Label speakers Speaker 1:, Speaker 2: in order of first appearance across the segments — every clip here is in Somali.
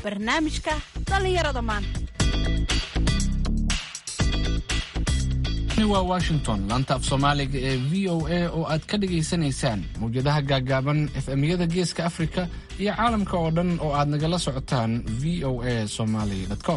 Speaker 1: barnaamijka dhallinyarada maanta
Speaker 2: waa washington laanta af soomaaliga ee v o a oo aad ka dhagaysanaysaan mawjadaha gaagaaban efemyada geeska afrika iyo caalamka oo dhan oo aad nagala socotaan v o a somaly com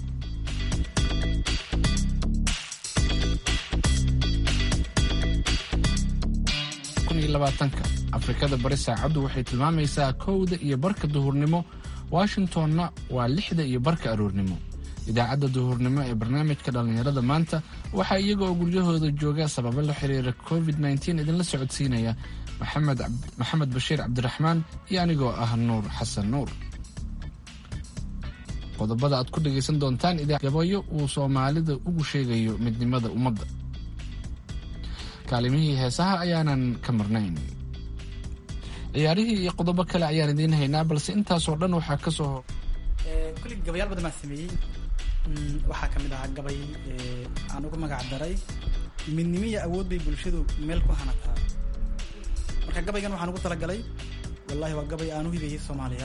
Speaker 2: afrikada bari saacaddu waxay tilmaamaysaa kowda iyo barka duhurnimo washingtonna waa lixda iyo barka aroornimo idaacadda duhurnimo ee barnaamijka dhallinyarada maanta waxaa iyaga oo guryahooda jooga sababo la xiriira covid idinla socodsiinaya maxamed bashiir cabdiraxmaan iyo anigoo ah nuur xasan nuur qodobada aad ku dhagaysan doontaan gabayo uu soomaalida ugu sheegayo midnimada ummadda kaalimihii heesaha ayaanan ka marnayn ciyaarihii iyo qodobo kale ayaan idiin haynaa balse intaasoo dhan waxaa ka soo
Speaker 3: kulli gabayaal badan baan sameeyey waxaa ka mid ahaa gabay aan ugu magac daray midnimo iyo awood bay bulshadu meel ku hanataa marka gabaygan waxaan ugu talagalay wallahi waa gabay aan u hibeeyey soomaaliya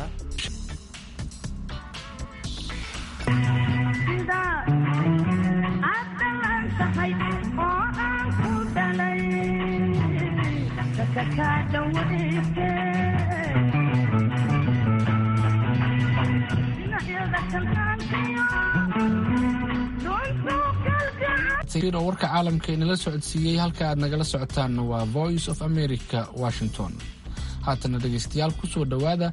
Speaker 2: oo warka caalamka inala socodsiiyey halka aad nagala socotaanna waa voice of america washington haatana dhegaystayaal ku soo dhowaada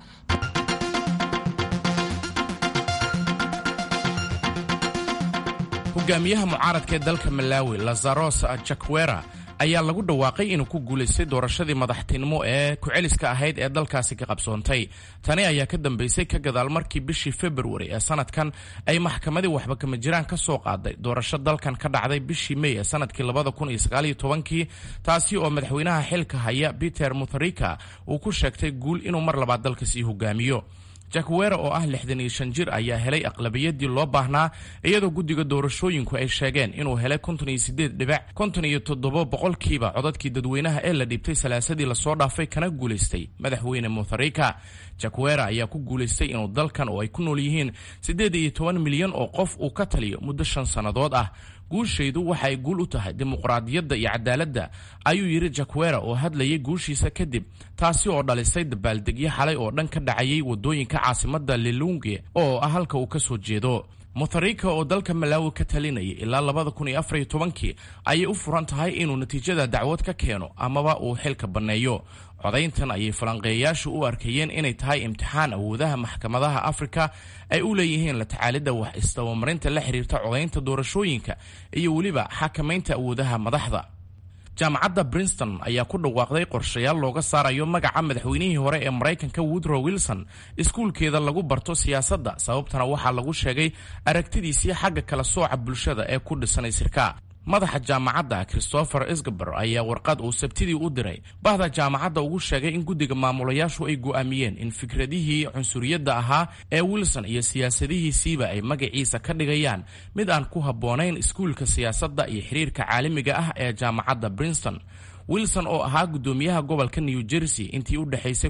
Speaker 4: hogaamiyaha mucaaradka ee dalka malawi lazaros jakwera ayaa lagu dhawaaqay inuu ku guulaystay doorashadii madaxtinimo ee ku-celiska ahayd ee dalkaasi ka qabsoontay tani ayaa ka dambaysay ka gadaal markii bishii februari ee sanadkan ay maxkamadii waxba kama jiraan ka soo qaaday doorasho dalkan ka dhacday bishii mey ee sanadkii labadakunsagaaliyotobankii taasi oo madaxweynaha xilka haya peter mutharika uu ku sheegtay guul inuu mar labaad dalka sii hogaamiyo jakwera oo ah lixdan iyo shan jir ayaa helay aqlabiyadii loo baahnaa iyadoo guddiga doorashooyinku ay sheegeen inuu helay konton iyo sideed dhibac konton iyo toddobo boqolkiiba codadkii dadweynaha ee la dhiibtay salaasadii lasoo dhaafay kana guulaystay madaxweyne mutharika jakwera ayaa ku guulaystay inuu dalkan oo ay ku nool yihiin siddeed iyo toban milyan oo qof uu ka taliyo muddo shan sannadood ah guushaydu waxa ay guul u tahay dimuqraadiyadda iyo cadaaladda ayuu yidhi jakwera oo hadlayay guushiisa kadib taasi oo dhalisay dabaaldegyo xalay oo dhan ka dhacayay waddooyinka caasimadda lilunge oo ah halka uu ka soo jeedo mutharika oo dalka malaawi ka talinayay ilaa labada kun iyo afariyo tobankii ayay u furan tahay inuu natiijada dacwad ka keeno amaba uu xilka banneeyo codayntan ayay falanqeeyayaashu u arkayeen inay tahay imtixaan awoodaha maxkamadaha afrika ay u leeyihiin la tacaalidda wax isdabamarinta la xiriirta codaynta doorashooyinka iyo weliba xakamaynta awoodaha madaxda jaamacadda brinston ayaa ku dhawaaqday qorshayaal looga saarayo magaca madaxweynihii hore ee maraykanka woodrow wilson iskuulkeeda lagu barto siyaasadda sababtana waxaa lagu sheegay aragtidiisii xagga kala sooca bulshada ee ku dhisanay sirka madaxa jaamacadda christopher isgaber ayaa warqad uu sabtidii u diray bahda jaamacadda ugu sheegay in guddiga maamulayaashu ay go'aamiyeen in fikradihii cunsuriyadda ahaa ee wilson iyo siyaasadihiisiiba ay magaciisa ka dhigayaan mid aan ku habboonayn iskuulka siyaasadda iyo xiriirka caalamiga ah ee jaamacadda brinston wilson oo ahaa guddoomiyaha gobolka new jersey intii u dhexaysay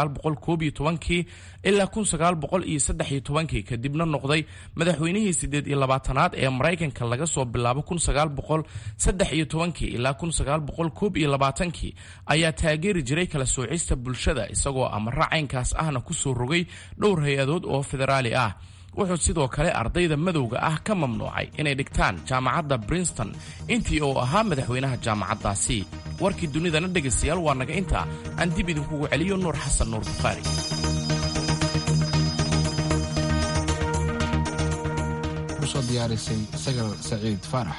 Speaker 4: kii ilaa kii kadibna noqday madaxweynihii siddeed iyo labaatanaad ee maraykanka laga soo bilaabo kii ilaa kii ayaa taageeri jiray kala soocista bulshada isagoo amara caynkaas ahna ku soo rogay dhowr hay-adood oo federaali ah wuxuu sidoo kale ardayda madowga ah ka mamnuucay inay dhigtaan jaamacadda brinston intii uu ahaa madaxweynaha jaamacaddaasi warkii dunidana dhegaystayaal waa naga intaa aan dib idinkugu celiyo nuur xasan nuur bukhaari
Speaker 2: kusoo diyaarisay sagal saciid faarax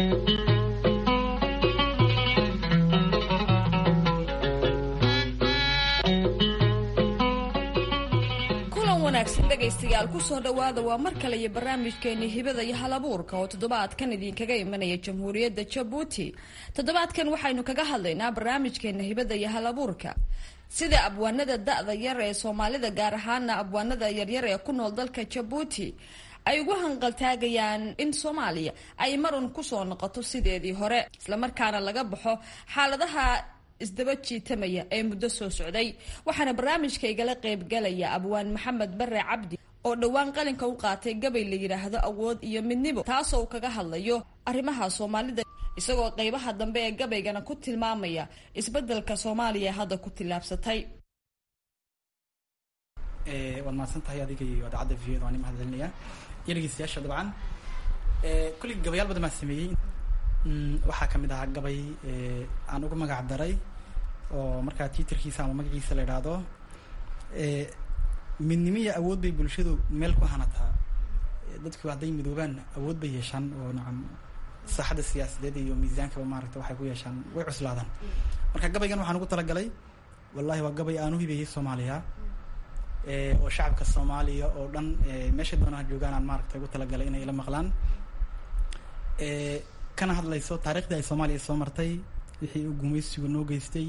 Speaker 5: dhegaystayaal kusoo dhowaada waa mar kale iyo barnaamijkeeni hibada iyo halabuurka oo toddobaadkan idinkaga imanaya jamhuuriyadda jabuuti toddobaadkan waxaynu kaga hadlaynaa barnaamijkeena hibada iyo halabuurka sida abwaanada da-da yar ee soomaalida gaar ahaana abwaanada yaryar ee ku nool dalka jabuuti ay ugu hanqaltaagayaan in soomaaliya ay marun kusoo noqoto sideedii hore islamarkaana laga baxo xaaladaha isdaba jiitamaya ee muddo soo socday waxaana barnaamijka igala qeybgalaya abwaan maxamed bare cabdi oo dhowaan qalinka u qaatay gabay la yidhaahdo awood iyo midnimo taasoo uu kaga hadlayo arrimaha soomaalida isagoo qeybaha dambe ee gabaygana ku tilmaamaya isbeddelka soomaaliya hadda ku tillaabsatay
Speaker 3: waad mahadsan tahay adiga iyo idaacadda v waan mahad celinayaa iyo dhegeystayaasha dabcan kulli gabayaal badan baan sameeyey waxaa kamid ahaa gabay aan ugu magac daray oo markaa twitterkiisa ama magaciisa la idhaahdo midnimiya awood bay bulshadu meel ku hanataa dadku hadday midoobaan awood bay yeeshaan oo nacam saaxadda siyaasadeed iyo miisaankaba maaragta waxay ku yeeshaan way cuslaadaan marka gabaygan waxaan ugu talagalay wallahi waa gabay aan u hibeeyey soomaaliya oo shacabka soomaaliya oo dhan meesha doonaan joogaan aan maaragta ugu talagalay inay ila maqlaan kana hadlayso taariikhdii ay soomaaliya soo martay wixii uu gumaysigu noo geystay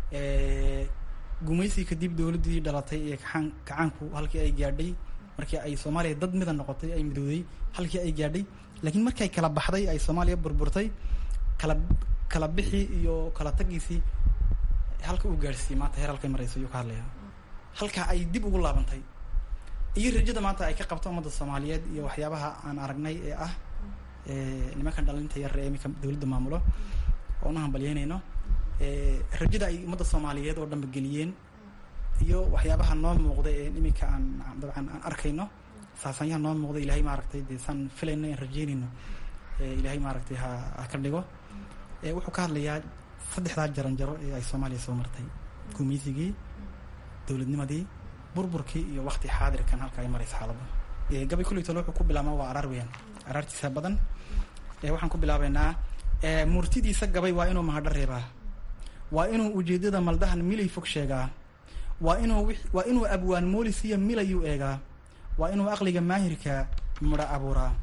Speaker 3: gumaysi kadib dowladdii dhalatay ee kaaan kacaanku halkii ay gaadhay markii ay soomaaliya dad mida noqotay ay midowday halkii ay gaadhay laakiin markay kala baxday ay soomaaliya burburtay kala kala bixi iyo kala tagiisii halka uu gaadhsiiyey maanta heer halkay marayso ayuu ka hadlaya halka ay dib ugu laabantay iyo rajada maanta ay ka qabto ummadda soomaaliyeed iyo waxyaabaha aan aragnay ee ah nimankan dhalinta yar ee iminka dowladda maamulo oona hambalyeynayno rajada ay ummadda soomaaliyeed oo dhanba geliyeen iyo waxyaabaha noo muuqda ee iminka aan dabcan aan arkayno saasanyaha noo muuqda ilahay maaragtay dee saan filayno aan rajeynayno ilahay maaragtay ha ha ka dhigo wuxuu ka hadlayaa saddexdaa jaran jaro ee ay soomaaliya soo martay gumaysigii dowladnimadii burburkii iyo wakti xaadirkan halka ay maraysa xaaladda gabay kulli tole wuxuu ku bilaabmaa waa araar weeyaan araartiisa badan waxaan ku bilaabeynaa murtidiisa gabay waa inuu mahadho reebaa waa inuu ujeedada maldahan milay fog sheegaa waa inuu waa inuu abwaan moolis iyo milayuu eegaa waa inuu aqliga maahirka midho abuuraa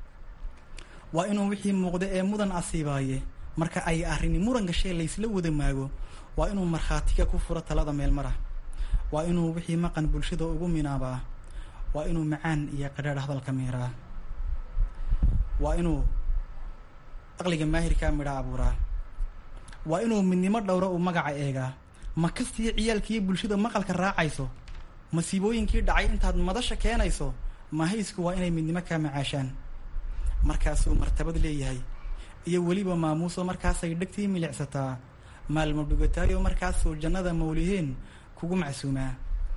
Speaker 3: waa inuu wixii muuqda ee mudan asiibaaye marka ay arrini muran gashee laysla wada maago waa inuu markhaatiga ku furo talada meelmara waa inuu wixii maqan bulshada ugu minaabaa waa inuu macaan iyo qadhaadh hadalka miiraa waa inuu aqliga maahirkaa midho abuuraa waa inuu midnimo dhowro uu magaca eegaa ma kastiyo ciyaalkiiyo bulshada maqalka raacayso masiibooyinkii dhacay intaad madasha keenayso mahaysku waa inay midnimo kaa macaashaan markaasuu martabad leeyahay iyo weliba maamuuso markaasay dhegtii milicsataa maalmo dhugataayo markaasuu jannada mawliheen kugu macsuumaa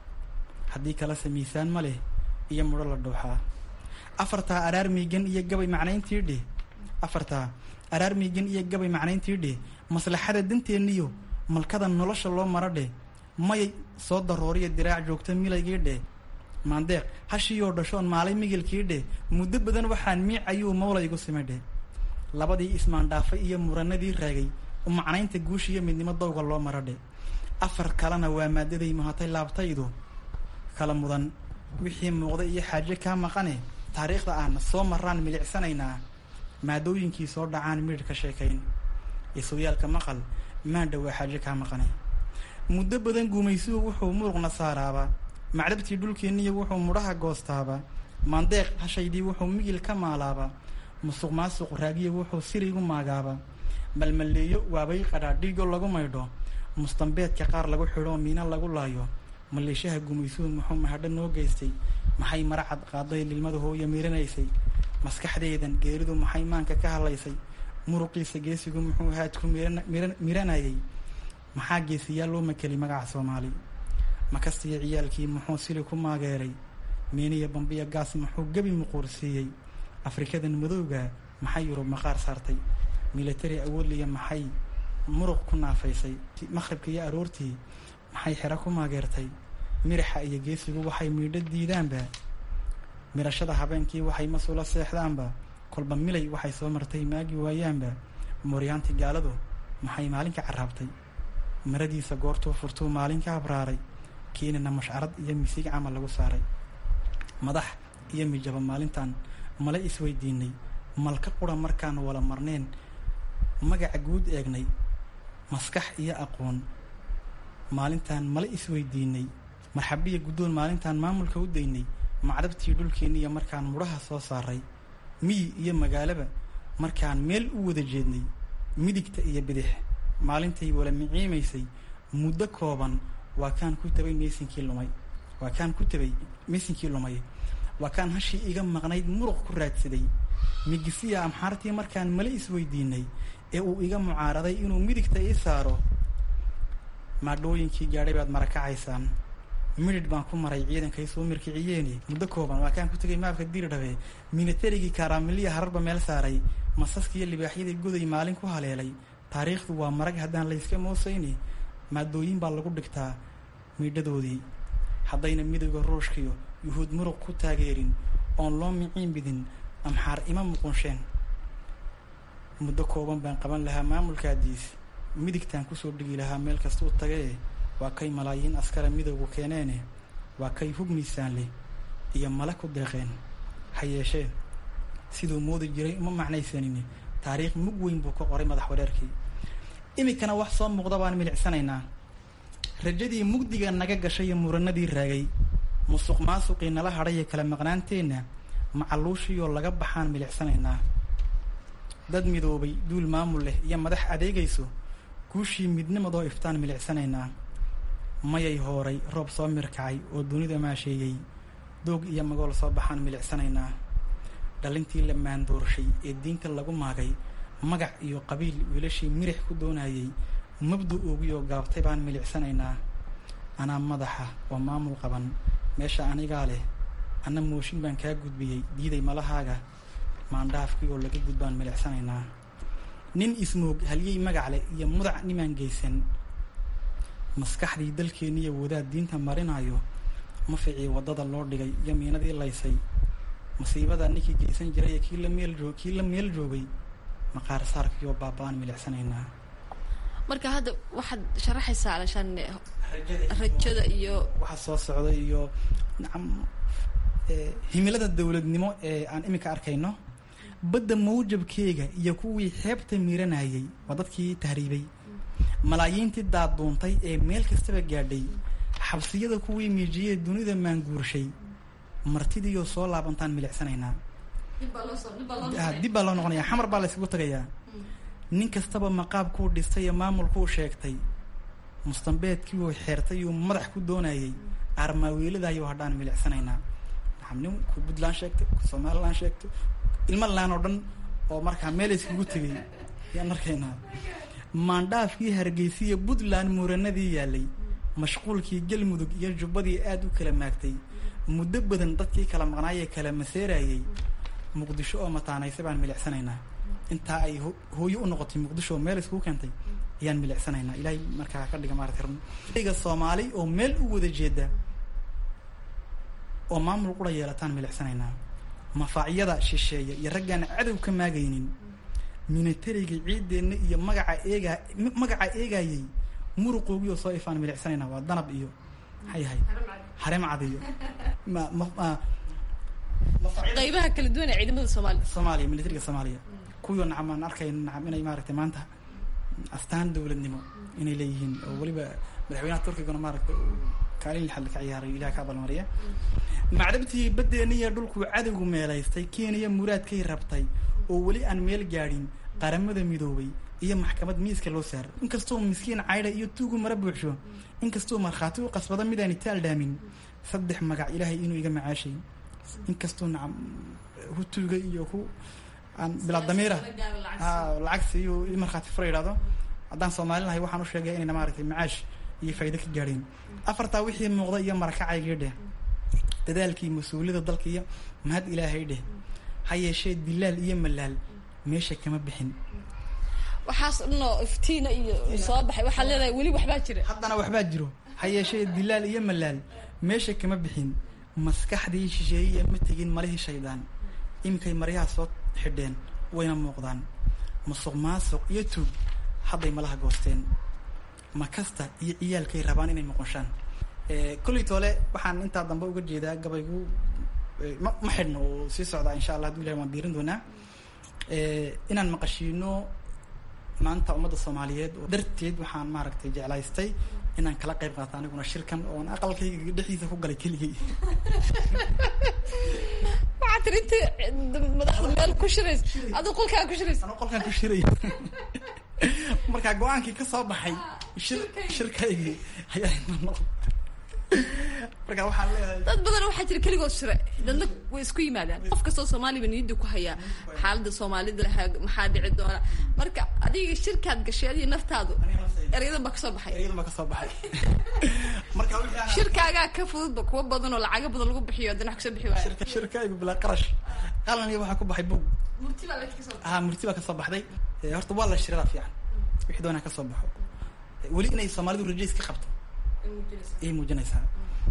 Speaker 3: haddii kalese miisaan ma leh iyo mudho la dhuuxaa afartaa araar miigan iyo gabay macnayntii dheh afartaa araar miigan iyo gabay macnayntii dheh maslaxada danteenniyo malkada nolosha loo maro dheh mayay soo darooriya diraac joogta milaygii dheh maandeeq hashiiyoo dhashoon maalay migilkii dheh muddo badan waxaan miic ayuu mawlaygu sima dheh labadii ismaandhaafay iyo muranadii raagay u macnaynta guusha iyo midnimo dowga loo maro dheh afar kalena waa maadaday muhatay laabtaydu kala mudan wixii muuqda iyo xaaje kaa maqane taariikhda aan soo maraan milicsanaynaa maadooyinkii soo dhacaan midhir ka sheekayn isuwyaalka maqal maandha waa xaaje kaa maqane muddo badan guumaysuhu wuxuu muruqna saaraaba macdhabtii dhulkeenniya wuxuu mudhaha goostaaba maandeeq hashaydii wuxuu migil ka maalaaba musuq maasuq raagiya wuxuu sirigu maagaaba malmalleeyo waabay qadhaadhigo lagu maydho mustambeedka qaar lagu xidho miina lagu laayo maleeshaha gumaysuhu muxuu mahadho noo geystay maxay maracad qaaday lilmada hooya miiranaysay maskaxdeedan geeridu maxay maanka ka hadlaysay muruqiisa geesigu muxuu haadku miranayay maxaa geesiyaal loo makelay magaca soomaali makastiyo ciyaalkii muxuu sili ku maageeray miiniya bambiya gaas muxuu gebi muquursiiyey afrikadan madowga maxay yurub maqaar saartay milatari awoodliya maxay muruq ku naafaysay maqhribka iyo aroortii maxay xero ku maageertay miraxa iyo geesigu waxay miidho diidaanba mirashada habeenkii waxay masuula seexdaanba kolba milay waxay soo martay maagi waayaanba mooryaantii gaaladu maxay maalinka carraabtay maradiisa goortuu furtuu maalinka habraaray kiinina mashcarad iyo misig camal lagu saaray madax iyo mijaba maalintan mala isweydiinay malka qura markaan wala marneen magaca guud eegnay maskax iyo aqoon maalintaan mala isweydiinay marxabiya guddoon maalintaan maamulka u daynay macdabtii dhulkeenniiyo markaan mudhaha soo saaray miyi iyo magaalaba markaan meel u wada jeednay midigta iyo bidix maalintay wala miciimaysay muddo kooban waa kaan ku tabay meysinkii lumay waa kaan ku tabay meysinkii lumay waa kaan hashii iga maqnayd muruq ku raadsaday migisiya amxaartii markaan male isweydiinay ee uu iga mucaaraday inuu midigta ii saaro maadhooyinkii gaadhay baad marakacaysaan midhidh baan ku maray ciidankay soo mirkiciyeeni muddo kooban waa kaan ku tegay maabka diirdhabe minatarigii kaaraamiliya hararba meel saaray masaskiiyo libaaxyadii goday maalin ku haleelay taariikhdu waa marag haddaan layska moosayni maadooyin baa lagu dhigtaa miidhadoodii haddayna midowga ruushkiyo yuhuud muruq ku taageerin oon loo miciin bidin amxaar ima muqunsheen muddo kooban baan qaban lahaa maamulkaadiis midigtaan kusoo dhigi lahaa meel kastuu tagae waa kay malaayiin askara midowgu keeneene waa kay hub miisaan leh iyo male ku deeqeen ha yeeshee siduu moodi jiray uma macnaysanin taariikh mug weyn buu ka qoray madax wareerkii iminkana wax soo muuqda baan milicsanaynaa rajadii mugdiga naga gashay iyo muranadii raagay musuq maasuqii nala hadhay ee kala maqnaanteenna macaluushiyoo laga baxaan milicsanaynaa dad midoobay duul maamul leh iyo madax adeegayso guushii midnimadoo iftaan milicsanaynaa mayay hooray roob soo mirkacay oo dunida maasheeyey doog iyo magool soo baxaan milicsanaynaa dhalintii la maandoorshay ee diinta lagu maagay magac iyo qabiil wiilashii mirix ku doonayay mabdu oogiyoo gaabtay baan milicsanaynaa anaa madaxa oo maamul qaban meesha anigaa leh anna mooshin baan kaa gudbiyey diiday malahaaga maandhaafkii oo laga gudbaan milicsanaynaa nin ismoog halyey magac leh iyo mudac nimaan geysan maskaxdii dalkeenniiyo wadaad diinta marinayo maficii waddada loo dhigay iyo miinadii laysay masiibada ninkii geysan jiray ee kii la meel joog kii la meel joogay maqaar saarkiioo baaba-aan milicsanaynaa
Speaker 5: marka hadda waxaad sharaxaysaa alashaan rajada iyo
Speaker 3: waxa soo socda iyo nacam himilada dowladnimo ee aan iminka arkayno badda mawjabkeega iyo kuwii xeebta miiranayay waa dadkii tahriibay malaayiintii daaduuntay ee meel kastaba gaadhay xabsiyada kuwii miijiyee dunida maanguurshay martidiioo soo laabantaan milicsanaynaa dib baa loo noqonaya xamar baa la yskugu tagayaa nin kastaba maqaabkuu dhistay ee maamulkuu sheegtay mustambeedkiiuu xeertay uu madax ku doonayay aarmaaweeladaayuu hadhaan milicsanaynaa naam nin ku puntland sheegtay ku somaliland sheegtay ilma laan oo dhan oo markaa meel iskugu tegay ayaan arkaynaa maandhaafkii hargeysiya puntland muuranadii yaalay mashquulkii galmudug iyo jubbadii aada u kala maagtay muddo badan dadkii kala maqnaayee kala maseerayay muqdisho oo mataanaysa baan milicsanaynaa intaa ay hooyo u noqotay muqdisho oo meel iskugu keentay ayaan milicsanaynaa ilaahay markaa ka dhiga maarata rga soomaali oo meel u wada jeeda oo maamul qura yeelataan milicsanaynaa mafaacyada shisheeya iyo raggaan cadow ka maagaynin minatariga ciideenna iyo magaca eega magaca eegayay muruqoogii oo soo ifaan milicsanaynaa waa danab iyo maxay yahay harem cad iyo ma ma
Speaker 5: qaybaha kala duwan ee ciidamada soomaaliya
Speaker 3: soomaaliya militariga soomaaliya kuwii nacam aan arkayno nacam inay maaragtay maanta astaan dowladnimo inay leeyihiin oo weliba madaxweynaha turkigana maaragtay kaalin lixad ka ciyaaray ilaha ka abalmariya macdabtii baddeeniya dhulkuu cadowgu meelaystay kenya muraadkay rabtay oo weli aan meel gaadhin qaramada midoobay iyo maxkamad miiska loo saaro inkastoo miskiin caydha iyo tuugu mara buuxsho inkastoo markhaati u qasbada midaan itaal dhaamin saddex magac ilaahay inuu iga macaashay inkastoo nacam hutuuga iyo ku aan bilaa damiira lacag siiyo i markhaati fura yidhahdo haddaan soomaali lahay waxaan u sheegaya inayna maaragtay macaash iyo faa'ido ka gaadheen afartaa wixii muuqda iyo marakacaygii dheh dadaalkii mas-uuliyada dalka iyo mahad ilaahay dheh ha yeeshee dilaal iyo malaal meesha kama bixin
Speaker 5: waxaas dhanoo iftiina iyo soo baxay waxaad leedahay weli waxbaa jira
Speaker 3: haddana waxbaa jiro ha yeeshee dilaal iyo malaal meesha kama bixin maskaxdii shisheeye ma tegin malihii shaydaan iminkay maryaha soo xidheen wayna muuqdaan musuq maasuq iyo tuug hadday malaha goosteen makasta iyo ciyaalkay rabaan inay noqonshaan kolley toole waxaan intaa dambe uga jeedaa gabaygu ma ma xidhno oo sii socdaa insha allah haduu ilahay waan diirin doonaa inaan maqashiino maanta ummadda soomaaliyeed oo darteed waxaan maaragtay jeclaystay inaan kala qayb qaato aniguna shirkan oon aqalkayga dhexdiisa ku galay keligay
Speaker 5: waxaa tiri inta madaxda meel ku shirays aduu qolkaa ku shirays
Speaker 3: anuu qolkaan ku shiray markaa go-aankii ka soo baxay shir shirkaygii ayaa marka waxaan leeyahay
Speaker 6: dad badan waxaa jira keligood shire dadna way isku yimaadaan qof kastoo soomaaliba niyadda ku hayaa xaaladda soomaalida lahaa maxaa dhici doona marka adiga shirkaad gashay adiga naftaadu eryadan baa kasoo baxay
Speaker 3: eryadan baa kasoo baxay marka wixii aan-
Speaker 6: shirkaagaa ka fududba kuwa badan oo lacago badan lagu bixiyo haddana wax kasoo bixi waaya
Speaker 3: shirka shirkaygu bilaa qarash qalan iyo waxaa ku baxay bug
Speaker 6: murti baa laga kasoo
Speaker 3: ah murti baa kasoo baxday Eh, horta waa la shiradaa fiican wixii doonaa kasoo baxo Eh, weli inay soomaalidu rajays ka qabto ayay muujinaysaa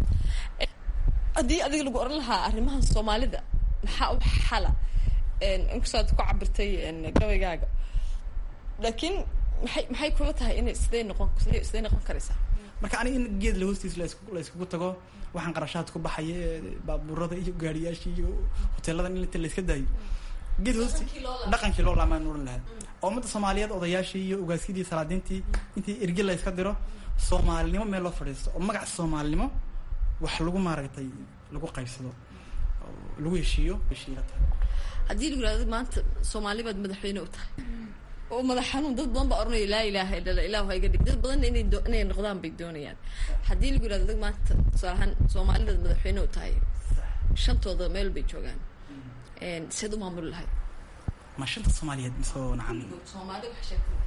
Speaker 6: haddii adiga lagu oran lahaa arrimahan soomaalida maxaa u xala inkastoo aad ku cabirtay een, gabaygaaga laakiin maxay maxay kula tahay inay sidee noqon sidee sidee noqon karaysaa
Speaker 3: marka aniga in geed la hoostiis la isku- la iskugu tago waxaan qarashaad ku baxaya ee baabuurada iyo gaariyaashii iyo hoteeladan in inta la iska daayo geed hoosti
Speaker 6: Dhaqankii loo lahaa.
Speaker 3: dhaqankii loo laamaan oran lahaa oo ummadda soomaaliyeed odayaashii iyo ugaaskidii salaadiintii intii erge la iska diro soomaalinimo meel loo fadhiisto oo magaca soomaalinimo wax lagu maaragtay lagu qaybsado oo lagu heshiiyo heshiila tahay
Speaker 6: haddii lagu yidhahdo maanta soomaali baad madaxweyne u tahay oo madax xanuun dad badan baa oranaya laa ilaaha illa allah ilaahu ha iga dhig dad badan inay doo- inay noqdaan bay doonayaan haddii lagu yidhahdo adig maanta tusaale ahaan soomaalidaad madaxweyne u tahay shantooda meel bay joogaan Een, seed u maamuli lahayd
Speaker 3: ma shanta soomaaliyeed mise nacan
Speaker 6: soomaali wax sheegtay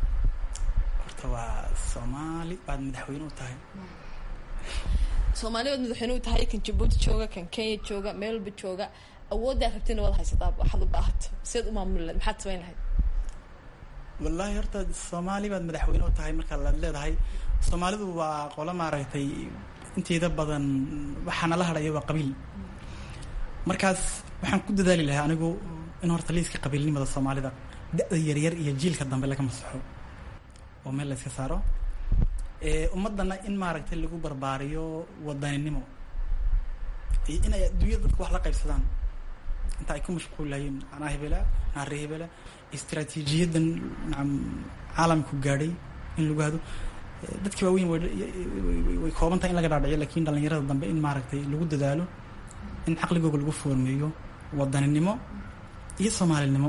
Speaker 3: horta waa soomaali baad madaxweyne u tahay
Speaker 6: soomaali baad madaxweyne u tahay kan jabuuti jooga kan kenya jooga meel walba jooga awooddaa rabtina waad haysataa waxaad u baahato seed u maamuli lahayd maxaad samayn lahayd
Speaker 3: wallaahi horta soomaali baad madaxweyne u tahay marka laad leedahay soomaalidu waa qolo maaragtay inteeda badan waxaana la hadhaya waa qabiil markaas waxaan ku dadaali lahaa anigu in horta liiska qabiilnimada soomaalida da-da yaryar iyo jiilka dambe laga masaxo oo meel la iska saaro ee ummadana in maaragtay lagu barbaariyo wadaninimo iyo in ay adduunyada dadku wax la qaybsadaan inta ay ku mashquulayeen anaa hebela anaa ree hebela istaraatiijiyadan nacam caalamku gaadhay in lagu hado Eh, dadkii waaweyn way way- way kooban tahay in laga dhaadhiciyo lakin dhalinyarada dambe in maaragtay lagu dadaalo in caqligooga lagu foormeeyo wadaninimo iyo soomaalinimo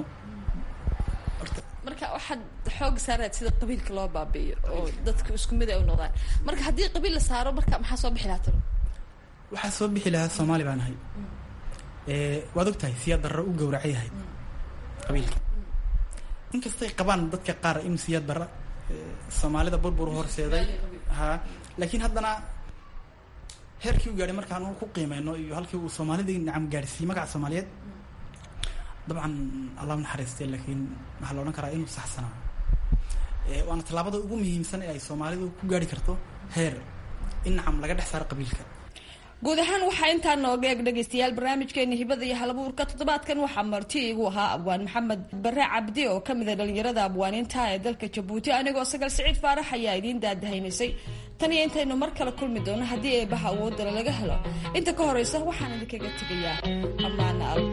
Speaker 6: marka waxaad xoog saaraad sida qabiilka loo baabi'iyo oo dadka isku mid ay u noqdaan marka haddii qabiil la saaro marka maxaa soo bixi lahaa talo
Speaker 3: waxaa soo bixi lahaa soomaali baan ahay Eh, waad og tahay siyaad darro u gowracay yahay qabiilka inkastay qabaan dadka qaar in siyaad darra eh, soomaalida burbur u horseeday ha laakiin haddana heerkii u gaadhay markaan uu ku qiimeyno iyo halkii uu soomaalidii nacam gaadhsiiyey magaca soomaaliyeed dabcan allah u naxariistay laakiin waxaa la odhan karaa inuu saxsanaa Eh, waana tallaabada ugu muhiimsan ee ay soomaalidu ku gaadhi karto heer in nacam laga dhex saaro qabiilka
Speaker 5: guud ahaan waxaa intaa nooga eeg dhegaystayaal barnaamijkeeni hibada iyo halabuurka toddobaadkan waxaa marti igu ahaa abwaan maxamed bare cabdi oo ka mid a dhalinyarada abwaaniinta ee dalka jabuuti anigoo sagal siciid faarax ayaa idiin daadahaynaysay tan iyo intaynu mar kale kulmi doono haddii eebaha awoodala laga helo inta ka horeysa waxaan idinkaga tegayaa ammaana al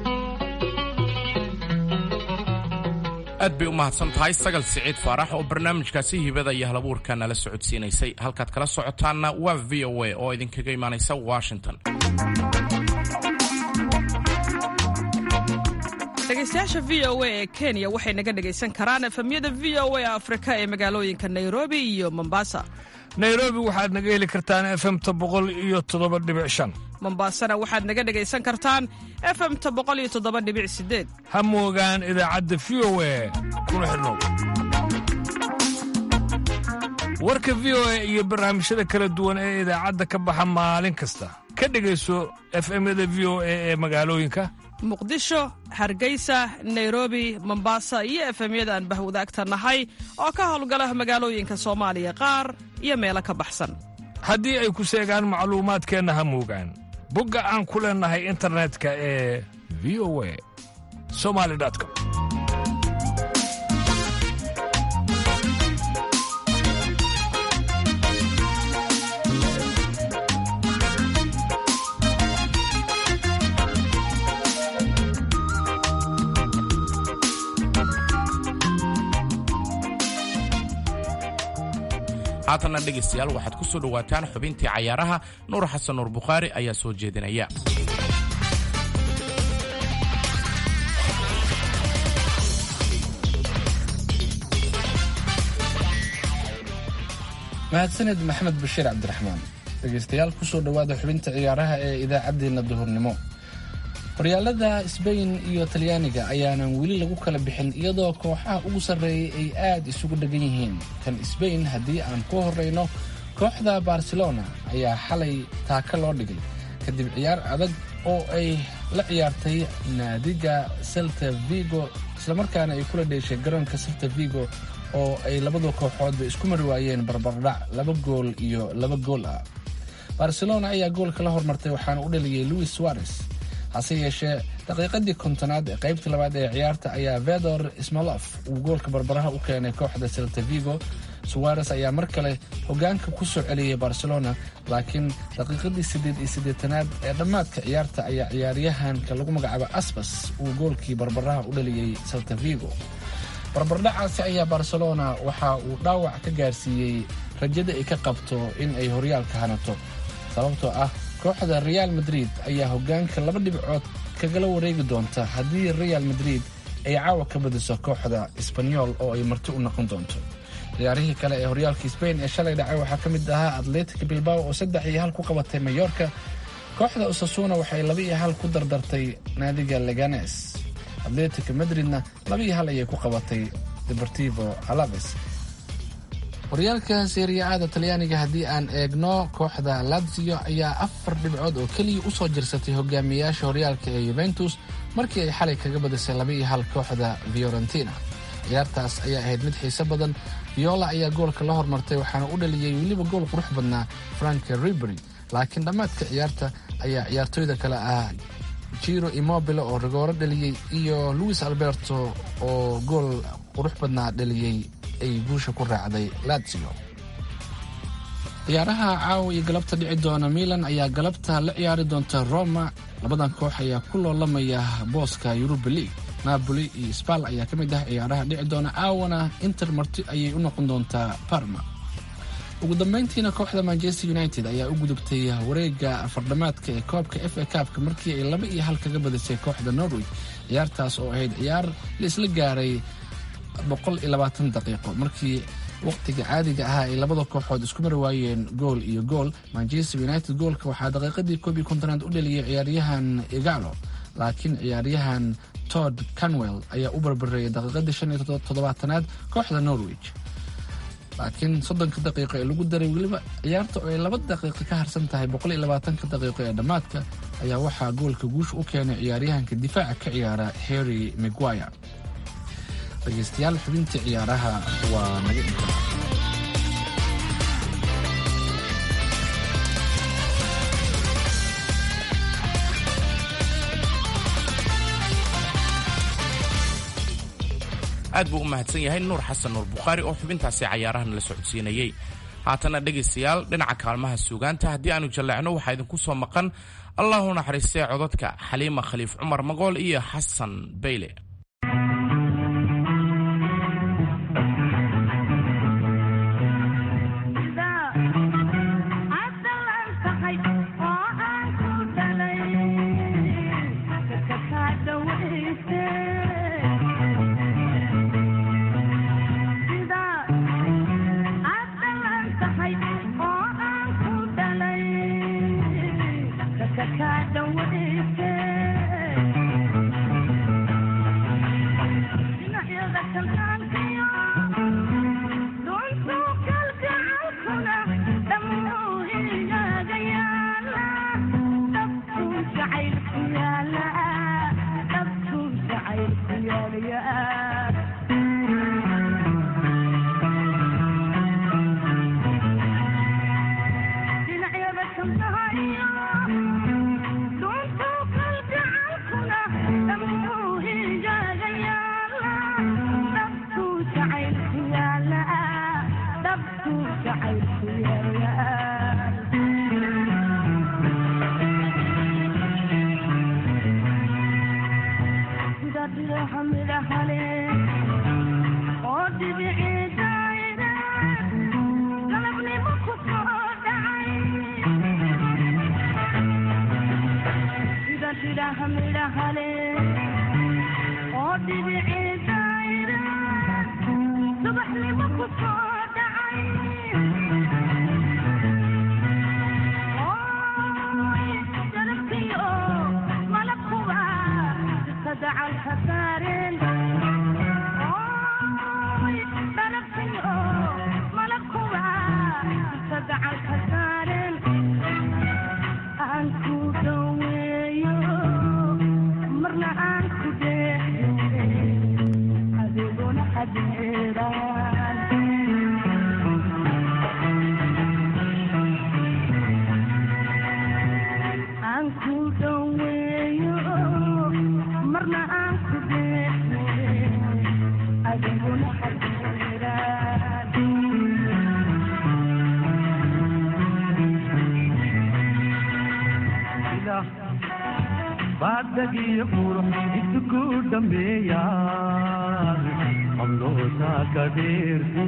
Speaker 4: aad bay u mahadsan tahay sagal siciid faarax oo barnaamijkaasi hibada iyo halabuurka nala socodsiinaysay halkaad kala socotaanna waa v o a oo idinkaga imaanaysa washington
Speaker 7: dhegaystayaasha v o a ee kenya waxay naga dhegaysan karaan efemyada v o a afrika ee magaalooyinka nairobi iyo mombasa
Speaker 8: nairobi waxaad naga heli kartaan efemta boqol iyo toddoba dhibic shan
Speaker 7: mombasana waxaad naga dhegaysan kartaan efemta boqol iyo toddoba dhibic sideed
Speaker 8: ha moogaan idaacadda v o a kuna xidhnow warka v o a iyo barnaamijyada kala duwan ee idaacadda ka baxa maalin kasta ka dhegayso efemyada v o a ee magaalooyinka
Speaker 7: muqdisho hargeysa nairobi mombasa iyo efemyada aan bahwadaagta nahay oo ka howlgala magaalooyinka soomaaliya qaar iyo meelo ka baxsan
Speaker 8: haddii ay ku seegaan macluumaadkeenna ha moogaan bogga aan ku leennahay internetka ee v o a somali com
Speaker 4: haatanna dhegaystayaal waxaad ku soo dhowaataan xubintii cayaaraha nuur xasan nuur bukhaari ayaa soo jeedinaya
Speaker 2: mahadsaned maxamed bashiir cabdiraxmaan dhegeystayaal kusoo dhowaada xubinta ciyaaraha ee idaacaddeenna duhurnimo horyaalada sbain iyo talyaaniga ayaanan weli lagu kala bixin iyadoo kooxaha ugu sarreeyay ay aad isugu dhegan yihiin kan sbain haddii aan ku horreyno kooxda barcelona ayaa xalay taaka loo dhigay kadib ciyaar adag oo ay la ciyaartay naadiga celta vigo islamarkaana ay kula dheeshay garoonka celta vigo oo ay labada kooxoodba isku mari waayeen barbardhac laba gool iyo laba gool ah barcelona ayaa goolka la hormartay waxaana u dhaliyey louis suarez hase yeeshee daqiiqadii kontonaad ee qaybtii labaad ee ciyaarta ayaa vedor smolof uu goolka barbaraha u keenay kooxda celta vigo suarez ayaa mar kale hogaanka ku soo celiyey barcelona laakiin daqiiqadii siddeed iyo siddeetanaad ee dhammaadka ciyaarta ayaa ciyaaryahanka lagu magacaabo asbas uu goolkii barbaraha u dhaliyey celta vigo barbardhacaasi ayaa barcelona waxa uu dhaawac ka gaarsiiyey rajada ay ka qabto in ay horyaalka hanato sababtoo ah kooxda real madrid ayaa hogaanka laba dhibcood kagala wareegi doonta haddii real madrid ay caawa ka badiso kooxda sbanyol oo ay marti u noqon doonto ciyaarihii kale ee horyaalka sbain ee shalay dhacay waxaa ka mid ahaa atletic bilbao oo saddex iyo hal ku qabatay mayorka kooxda usasuna waxay laba iyo hal ku dardartay naadiga leganes atletic madridna laba iyo hal ayay ku qabatay deportivo alaves horyaalka seeriya-aada talyaaniga haddii aan eegno kooxda lazio ayaa afar dhibcood oo keliya usoo jirsatay hogaamiyayaasha horyaalka ee yuventus markii ay xalay kaga badisay laba iyo hal kooxda fiorentina ciyaartaas ayaa ahayd mid xiise badan viola ayaa goolka la hormartay waxaana u dhaliyey weliba gool qurux badnaa frank ribery laakiin dhammaadka ciyaarta ayaa ciyaartooyda kale ah jiro immobile oo rigooro dhaliyey iyo louis alberto oo gool qurux badnaa dhaliyey ay guusha ku raacday lazio ciyaaraha caawa iyo galabta dhici doona milan ayaa galabta la ciyaari doonta roma labadan koox ayaa ku loolamaya booska yuruba league napoli iyo sbal ayaa ka mid ah ciyaaraha dhici doona aawana inter marti ayay u noqon doontaa parma ugu dambeyntiina kooxda manchester united ayaa u gudubtay wareega afardhamaadka ee koobka f a kaabka markii ay laba iyo hal kaga badisay kooxda norway ciyaartaas oo ahayd ciyaar la isla gaaray boqol iyo labaatan daqiiqo markii waqtiga caadiga ahaa ay labada kooxood isku mari waayeen gool iyo gool manchester united goolka waxaa daqiiqadii koob iyo kontonaad u dhaliyay ciyaaryahan igalo laakiin ciyaaryahan tod canwell ayaa u barbareeyay daqiiqadii shan iyo toddobaatanaad kooxda norwich laakiin soddonka daqiiqo ee lagu daray weliba ciyaarta oo ay laba daqiiqo ka harsan tahay boqol iyo labaatanka daqiiqo ee dhammaadka ayaa waxaa goolka guusha u keenay ciyaaryahanka difaaca ka ciyaara harry miguire dhegeystayaal xubintii ciyaaraha waa naga inta
Speaker 4: aad buu u mahadsan yahay nuur xasan nuur bukhaari oo xubintaasi cayaarahan la socodsiinayey haatana dhegaystayaal dhinaca kaalmaha suugaanta haddii aanu jalleecno waxaa idinku soo maqan allahu naxariistee codadka xaliima khaliif cumar magool iyo xasan bayle
Speaker 9: baadagiyo qurux isuku dhambeeya qabloosa ka dheerte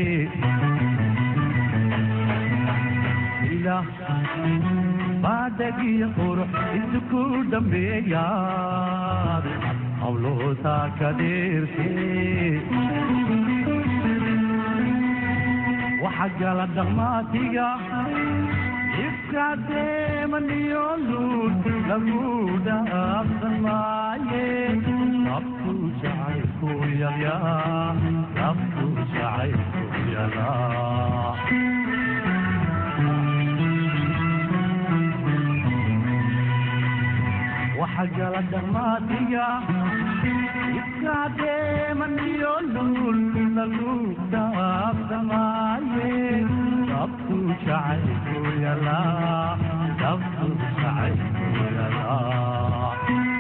Speaker 9: baadagiyo qurux isuku dhambeeya qabloosa ka dheerte waxa gala dhaqmaatiga ifkaadeemaniyo luud lagu dhaafsan maaye rabku jacaylku yalyaa rabku jacaylku yalaa waxa gala dhaqmaatiga ifkaadeemaniyo luud lagu dhaafsan maaye rabku jacaylku yalaa rabku jacaylku yalaa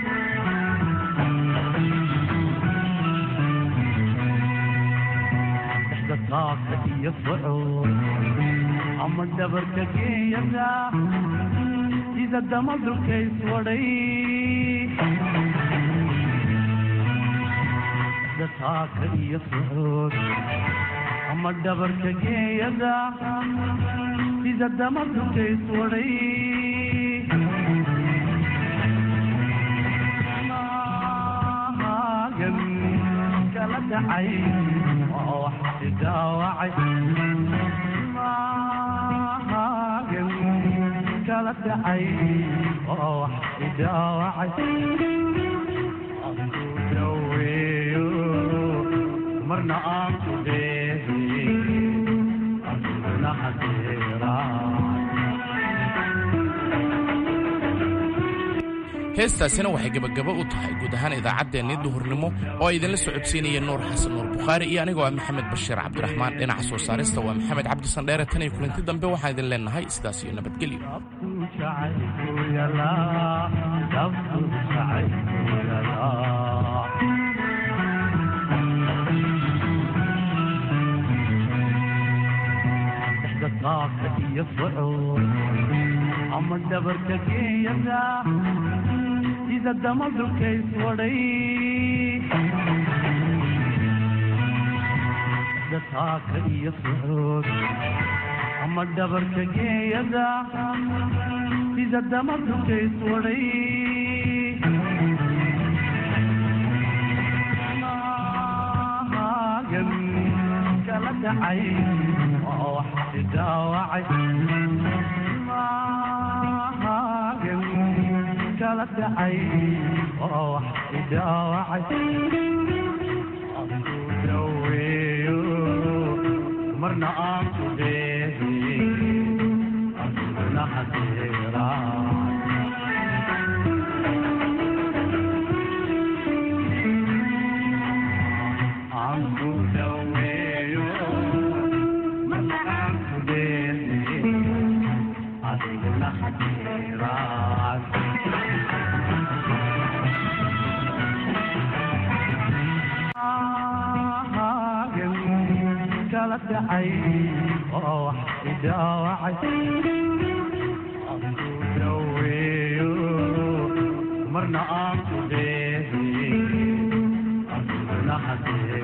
Speaker 9: dhexda taaka iyo socod ama dhabarka geeyada sida dama dulkays wadhay dhexda taaka iyo socod ama dhabarka geeyada sida dama dulkays wadhay maagan kala dhacay oo wax idaawacay maagan kala dhacay oo wax idaawacay aku daweeyo marna aan ku dheehe aduna hadeeraa
Speaker 4: heestaasina waxay gebagabo u tahay guud ahaan idaacaddeenii duhurnimo oo ay idinla socodsiinaya nuur xasan nuur bukhaari iyo anigoo ah maxamed bashiir cabdiraxmaan dhinaca soo saarista waa maxamed cabdi sandheere tan iyo kulanti dambe waxaan idin leenahay sidaas iyo nabadgelyo
Speaker 9: dhexdhaqaaqka iyo socod ama dhabarka geeyada sida dama dulkays wadhay dhexdhaqaaqka iyo socod ama dhabarka geeyada sida dama dulkays wadhay maagan kala dhacay oo wax idaawacay maagan kala dhacay oo wax idaawacay aku daweeyo marna aan ku dheehe aduna hadeeraa aan ku daweeyo marna aan ku dheehe adiguna hadeeraa maagan kala dhacay oo wax idaawacay aku daweeyo marna aan ku dheehe aduna hadeeraa